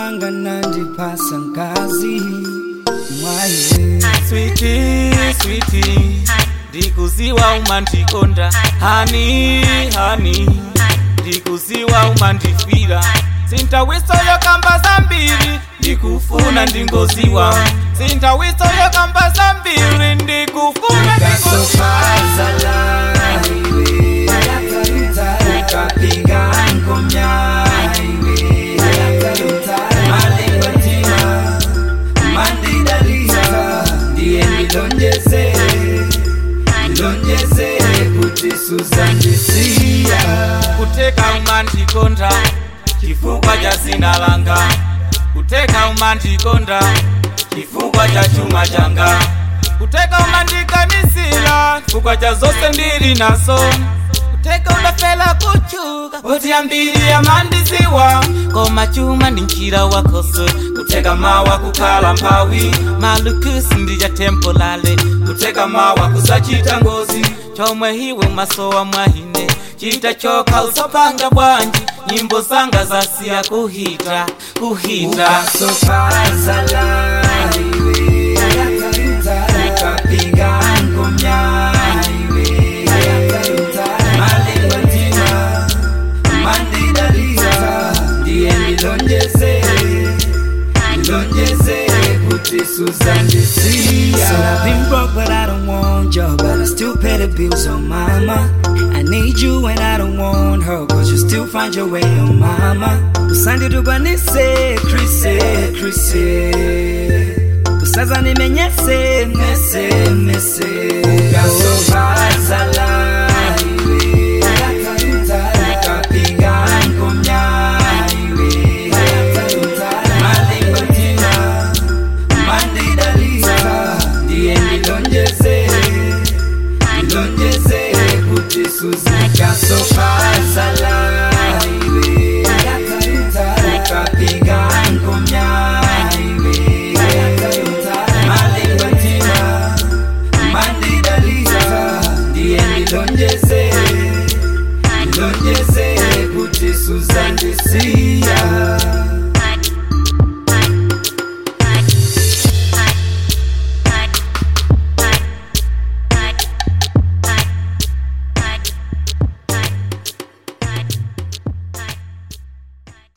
wanga nandipasa nkazi mwaye switi switi ndikuziwa umandikonda hani hani ndikuziwa umandifira sintawisoyo kamba zambiri ndikufuna ndingoziwa sintawisoyo kamba zambiri ndikufuna ndingoziwa kasopazala iwe ukapiga ngomya iwe malengotima mandidalisa ndiye ndilonjeze ndilonjeze kuti suzandisiya kuteka umandikonda chifukwa cha zina langa kuteka umandikonda chifukwa cha chuma changa kuteka umandikanisira chifukwa cha zose ndili nazo kuteka udafela kuchuka poti ambiri amandiziwa koma chuma ndi mchira wakoso kuteka mawa kukhala mphawi malukusi ndi cha tempolale kuteka mawa kusachita ngozi chomwe hiwe masowa mwahine chita chokha usapanga bwanji nyimbo zanga zasiya kuhita kuhita ukasopazala iwe ukapiga ngomya iwe malengotima mandidalisa ndiye ndilonjeze ndilonjeze kuti suzandisiya So I've been broke but I don't want you But I still pay the bills on mama I need you and I don't want her Cause you still find your way on mama Usandi tubanise Chrissy Chrissy Usaza nimenyese mese mese Ukasopazala iwe Ukapiga ngomya iwe Malengotina mandidalisa ndiye ndilonjeze ndilonjeze kuti suzikaso